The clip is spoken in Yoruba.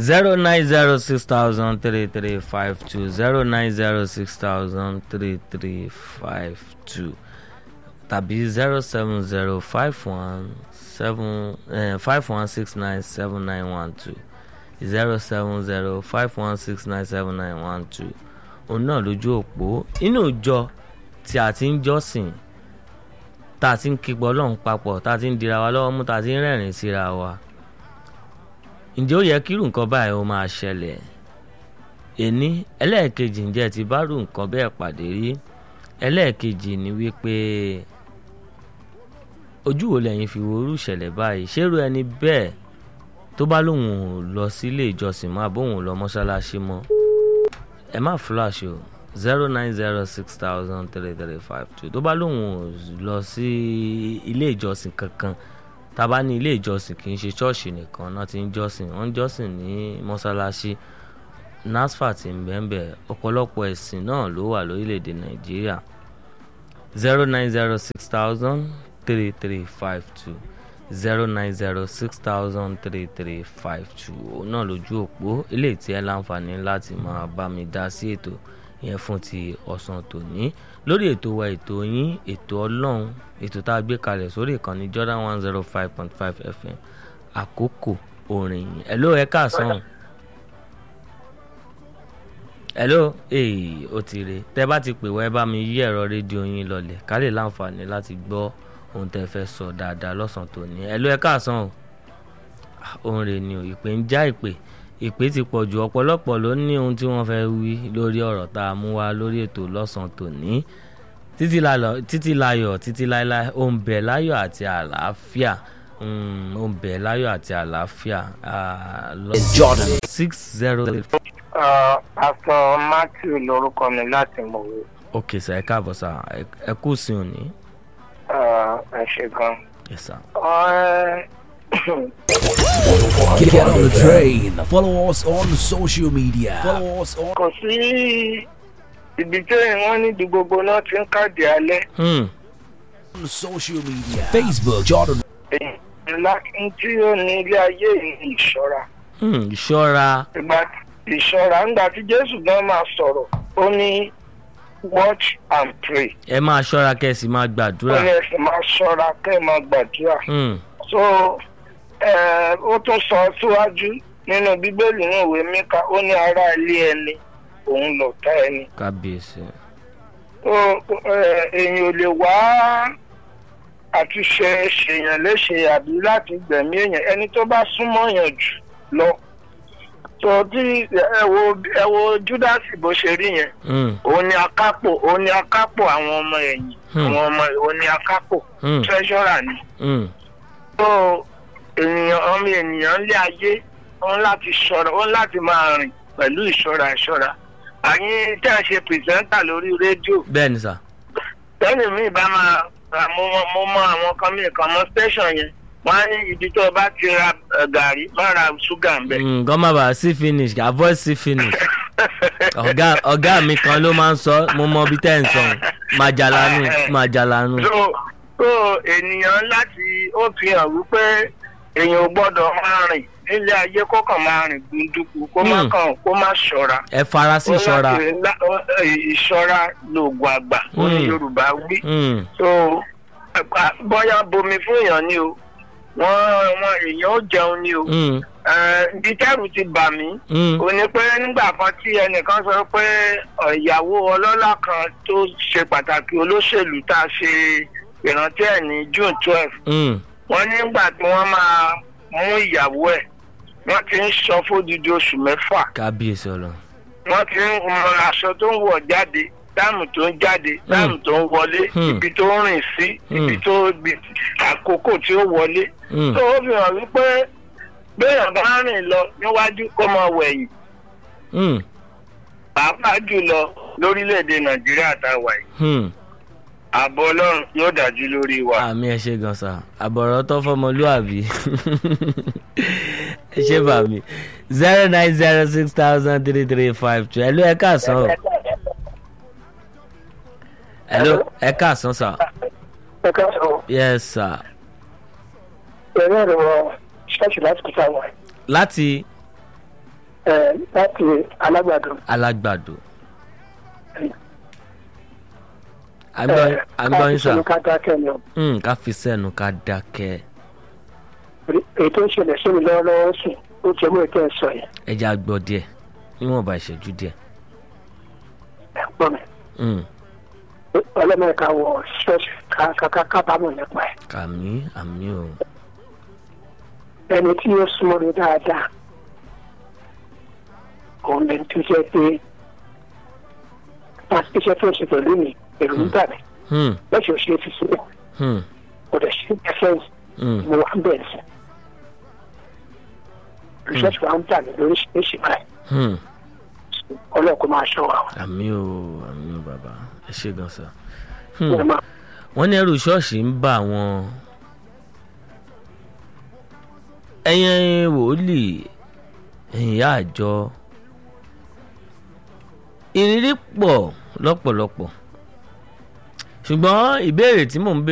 zero nine zero six thousand three three five two zero nine zero six thousand three three five two tàbí zero seven zero five one seven five one six nine seven nine one two zero seven zero five one six nine seven nine one two òun náà lójú òpó inú ìjọ tí a ti ń jọ́sìn tá a ti ń kígbọ́ ọlọ́run papọ̀ tá a ti ń dira wa lọ́wọ́ mú tá a ti ń rẹ́rìn síra wa ǹjẹ́ ó yẹ kírù nǹkan báyìí ó máa ṣẹlẹ̀ èní ẹlẹ́ẹ̀kejì ǹjẹ́ ti bá rú nǹkan bẹ́ẹ̀ pàdé rí ẹlẹ́ẹ̀kejì ni wípé ojú wo lẹ́yìn fi wo orú ìṣẹ̀lẹ̀ báyìí ṣérú ẹni bẹ́ẹ̀ tó bá lóun ò lọ sílé ìjọsìn mọ́ àbóun ò lọ mọ́ṣáláṣí mọ́ ẹ má flash o zero nine zero six thousand three three five two tó bá lóun ò lọ sí ilé ìjọsìn kankan tá a bá ní ilé ìjọsìn kì í ṣe ṣọ́ọ̀ṣì nìkan náà ti ń jọ́sìn wọ́n ń jọ́sìn ní mọ́ṣáláṣí nasfat ń bẹ́ẹ̀ ọ̀pọ̀lọpọ̀ ẹ̀sìn náà ló wà lórílẹ̀‐èdè nàìjíríà zero nine zero six thousand three three five two zero nine zero six thousand three three five two òun náà lójú òpó eléyìí tí ẹ láǹfààní láti máa bá mi dá sí ètò yẹn fún ti ọ̀sán tòní lórí ètò wa ètò yín ètò ọlọ́run ètò tá a gbé kalẹ̀ sórí ìkànnì Jordan one zero five point five FM àkókò orin yìí ẹ̀ ló ẹ káàsán hello ee ó ti re tẹ bá ti pè wá ẹ bá mi yí ẹ̀rọ rédíò yín lọlẹ̀ ká lè láǹfààní láti gbọ́ ohun tẹ fẹ́ sọ dáadáa lọ́sàn tòní hello ẹ káàsán o ohun rẹ̀ ni o ìpè ń já ìpè ìpè ti pọ̀ jù ọ̀pọ̀lọpọ̀ ló ní ohun tí wọ́n fẹ́ wí lórí ọ̀rọ̀ tá a mú wá lórí ètò lọ́sàn tòní títí láyọ̀ títí láíláí ó ń bẹ láyọ̀ àti àlàáfíà ó ń bẹ láyọ̀ àti àlàáfíà Jordan. six zero pásítọ̀ matthew lórúkọ mi láti mọ̀wé ok sir ẹ káàbọ̀ sir ẹ kú sí òní ẹ ṣe gan. yes sir. Get on the train. Follow us on social media. Follow us on kò sí ibi tí wọ́n níbi gbogbo náà ti ń káàdì alẹ́ Hmm. social media. Facebook Jordan. ńlá tí ó ní ilé ayé ní ìṣọ́ra Hmm. ìṣọ́ra ìgbà ìṣọ́ra ńgbà tí jésù gan máa sọ̀rọ̀ ó ní watch and pray ẹ máa ṣọ́ra kẹ́sì máa ó gbàdúrà. ní ẹsẹ̀ máa ṣọ́ra kẹ́ ẹ máa gbàdúrà Hmm. so eh, ó tún sọ síwájú nínú bíbélì ní ìwé míkà ó ní ará ilé ẹni òun lọ̀tá ẹni kábíyèsí. ó eh, èèyàn ò lè wá àti ṣe ṣèyàn léṣe àbí láti gbẹ̀mí èèyàn ẹni tó bá súnmọ́ yàn jù lọ tó tí ẹ wo ẹ wo júdásì bó ṣe rí yẹn Hmm. òun ni akápò òun ni akápò àwọn ọmọ ẹ̀yìn Hmm. àwọn ọmọ òun ni akápò Hmm. treasurer ni Hmm. tó ènìyàn ọmọ ènìyàn lé ayé wọn láti ṣọ́ra wọn láti máa rìn pẹ̀lú ìṣọ́ra ìṣọ́ra àyín tẹ́ ẹ ṣe pìrìsẹ́ńtà lórí rédíò bẹ́ẹ̀ ni sà. tẹ́lẹ̀ mi bá máa ra- mo mọ- mo mọ àwọn kan mi kan mọ station yẹn wọ́n á ní ibi tó o bá ti ra eh, gàrí má ra ṣúgà ń bẹ̀. Hmm. kọ́ má bàa sí finish avoid sí finish. ọ̀gá ọ̀gá mi kan ló máa ń sọ mo mọ ibi tẹ́ ẹ̀ ń sọ màjàlánù màjàlánù. so so ènìyàn láti ó fi hàn wípé èèyàn ò gbọ́dọ̀ máa rìn nílé ayé kó kàn máa rìn gbunduku kó má Hmm. kàn kó má ṣọ́ra. ẹ fara sí Ó ìṣọ́ra. láti lá- ó- eh, ìṣọ́ra lóògùn àgbà ó ní Hmm. yorùbá wí. Hmm. so ẹ̀pà- bóyá bomi fún èèyàn ni o wọ́n wọ́n èèyàn ó jẹun ni o. Hmm. ibi tẹ́rù ti bà mí Hmm. ó ní pé nígbà kan tí ẹnìkan sọ pé ọ̀, ìyàwó ọlọ́lá kan tó ṣe pàtàkì olóṣèlú tá a ṣe ìrántí ẹ̀ ní june twelve Hmm. wọ́n nígbà tí wọ́n máa mú ìyàwó ẹ̀ wọ́n ti ń sọ fódìdí oṣù mẹ́fà kábíyèsí ọlọ́run. wọ́n ti ń mọ aṣọ tó ń wọ̀ jáde táàmù tó ń jáde táàmù tó ń wọlé Hmm. ibi tó ń rìn sí ibi Hmm. tó ibi àkókò tí ó wọlé Hmm. tó ó fi hàn wípé béèyàn bá rìn lọ níwájú kó máa wẹ̀yìn Hmm. pàápàá jùlọ lórílẹ̀‐èdè nàìjíríà tá a wà yìí Hmm. ààbò ọlọ́run yóò dájú lórí wa. àmì ẹ ṣe gan sa àbọ̀rọ̀ tó fọmọlúàbí ẹ ṣe bà mí zero nine zero six thousand three three five two ẹ̀lú ẹ káàsán o ẹ̀lú ẹ káàsán sà ẹ káàsán yes sir ẹ̀rọ ẹ̀rọ ṣọ́ọ̀ṣì láti kúta wà láti ẹ láti alágbàdo. alágbàdo. agbọ́n sà ká dákẹ́ ni o. Mm, ká fi sẹ́nu ká dákẹ́ èyí tó ń ṣẹlẹ̀ sí mi lọ́wọ́lọ́wọ́ sùn ó jẹ́ mọ́ ètò ẹ̀sọ́ yẹn ẹja gbọ́ díẹ̀ níwọ̀nba ìṣẹ́jú díẹ̀. ẹ̀ pọ̀ mi. Mm, ọlọ́mọ̀ọ́ká wọ ṣọ́ọ̀ṣì ká kábàámọ̀ nípa ẹ̀. àmì àmì o ẹni tí yóò súnmọ́ mi dáadáa òun lẹni tó jẹ́ pé pàṣẹ iṣẹ́ tó ń ṣe pẹ̀lú mi èrò ń bà mí Hmm, lọ́sọ̀ ṣe fi sílẹ̀ hmm, kò dẹ̀ ṣe ẹfẹ́ǹsì hmm, mo wà ń bẹ̀rẹ̀ sí. research wa ń bà mí lóríṣiríṣi báyìí hmm. ọlọ́ọ̀kọ́ máa ṣọ́ wa. àmì o àmì o bàbá ẹ ṣe gan sa. Wọ́n Hmm. máa wọ́n ní ẹrù ṣọ́ọ̀ṣì ń bà wọ́n ẹ̀yin wòlíì ẹ̀yin ìyá àjọ ìrírí pọ̀ lọ́pọ̀lọpọ̀ ṣùgbọ́n ìbéèrè tí mò ń béèrè